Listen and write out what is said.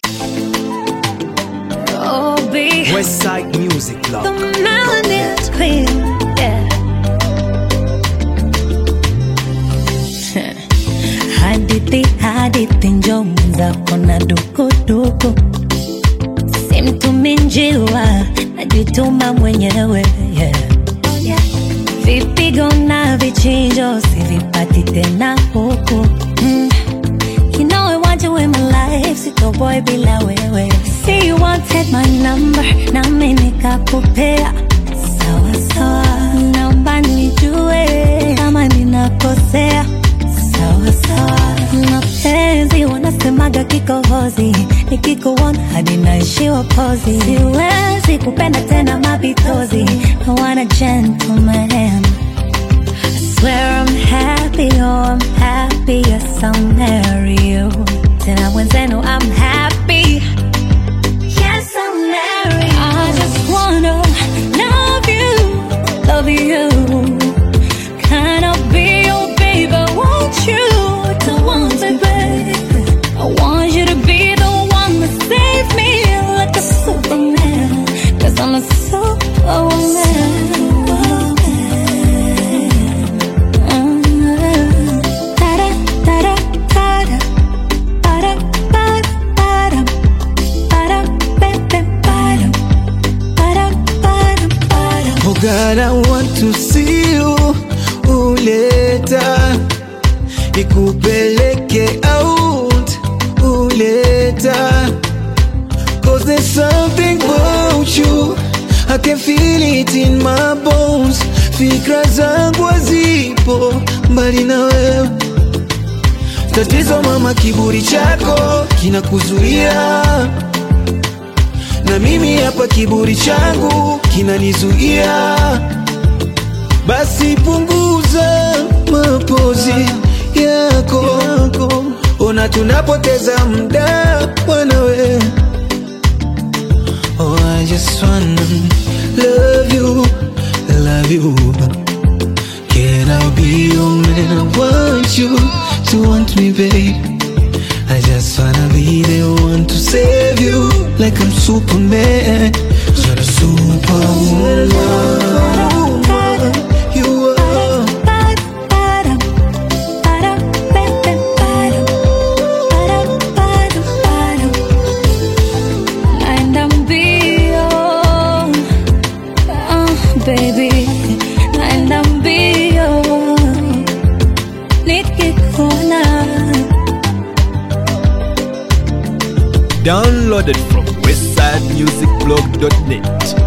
Oh, be Westside Music the Club. melanin queen. Yeah. hadithi hadithi njo mwenzako na dukuduku simtumi njiwa najituma mwenyewe yeah. vipigo na vichinjo sivipati tena huku mm. You know I want you in my life, sito boy bila wewe. See you wanted my number, nami nikakupea. Sawa sawa, naomba nijue kama ninakosea. Sawa sawa, mapenzi wanasemaga kikohozi, nikikuona hadi naishiwa pozi. Siwezi kupenda tena mapitozi, I want a gentleman. Swear I'm happy, oh I'm happy, yes I'll marry you. Tena wenzenu I'm happy, yes I'll marry you. I just wanna love you, love you. Can I be your baby? Won't you to want me, babe? I want you to be the one that save me like a superman. Cause I'm a superwoman. Oh God, I want to see you uleta ikupeleke out uleta Cause there's something about you I can feel it in my bones Fikra zangu hazipo mbali na wewe Tatizo mama, kiburi chako kinakuzuia na mimi hapa kiburi changu kinanizuia, basi punguza mapozi yako, ona tunapoteza muda wanawe. Oh, I just wanna love you, love you. Can I be your man? I want you to want me, babe. I just wanna be the one to save you like I'm Superman. You're a superwoman. You are. Naenda mbio, oh, baby, naenda mbio nikikuona Downloaded from westsidemusicblog.net.